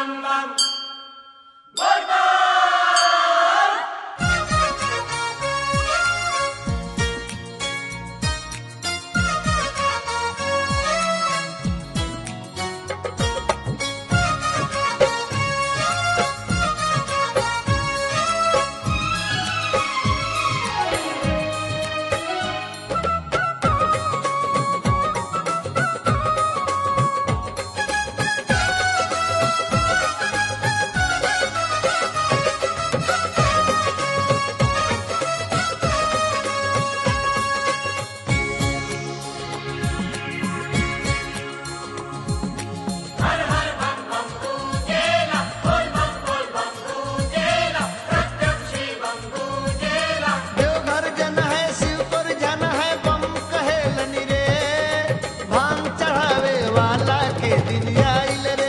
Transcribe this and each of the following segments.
देवघर जन है शिव पर जन है बम कहेलन रे भांग चढ़ावे वाला के दिन आइल रे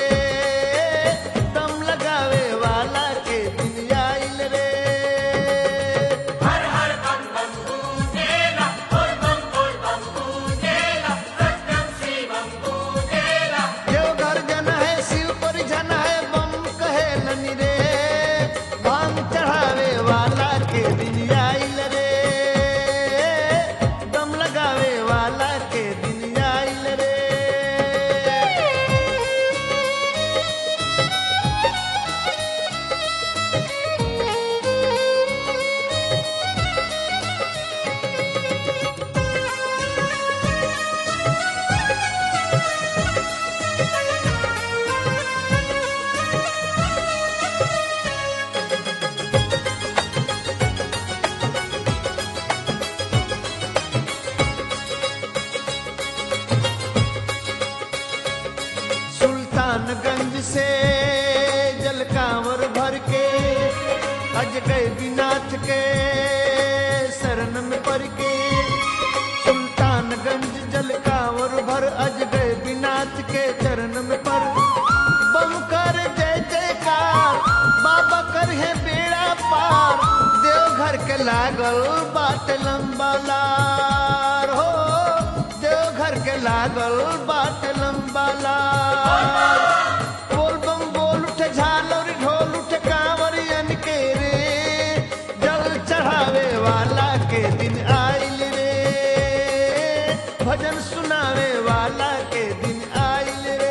दम लगावे वाला के दिन आइल रे देवघर जन है शिव पर जन है बम कहेलन रे भांग चढ़ावे वाला के दिन आइल रे दम लगावे वाला के दिन आइल रे सुल्तानगंज से जल कांवर भर के अज गए बिनाथ के शरण में पड़ के सुल्तानगंज जल कांवर भर अज गए बिनाथ के चरण में पर बम कर जय जयकार बाबा कर है बेड़ा पार देवघर के लागल बाट लंबा लार हो देवघर के लागल बाट लंबा लार बोल बम बोल उठे झालर ढोल उठे कांवरियन के रे जल चढ़ावे वाला के दिन आइल रे भजन सुनावे वाला के दिन आइल रे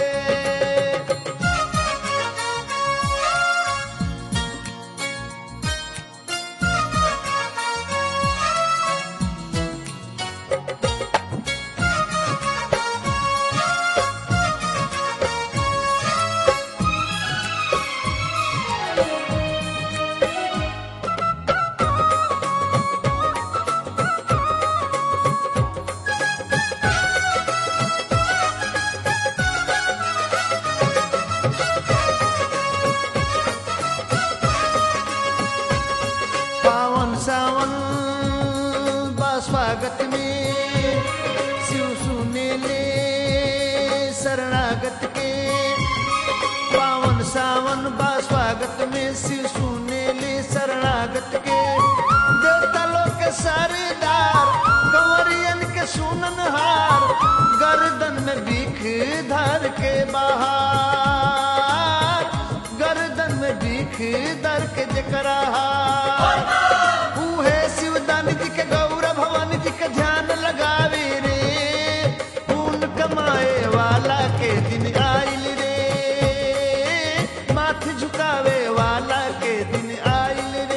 पावन सावन बा स्वागत में शिव सुने ले शरणागत के पावन सावन बा स्वागत में शिव सुने ले शरणागत के देवता लोग के सरदार कंवरियन के सुनन हार गर्दन में बीख धर के बाहर गर्दन में बीख दर के जकरा हार उहे शिवदान जी के गौर भवानी जी के ध्यान लगावे रे पून कमाए वाला के दिन आइल रे माथ झुकावे वाला के दिन आइल रे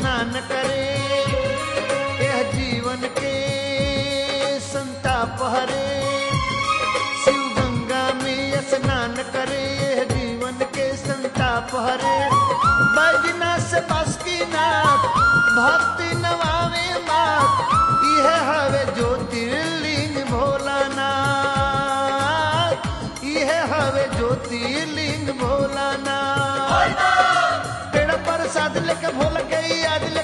स्नान करे यह जीवन के संताप हरे शिव गंगा में स्नान करे यह जीवन के संताप हरे बजना से बस की नाथ भक्ति नवावे मात यह हवे ज्योतिर्लिंग भोलानाथ यह हवे ज्योतिर्लिंग भोलानाथ पेड़ पर साध लेके भोल के याद ले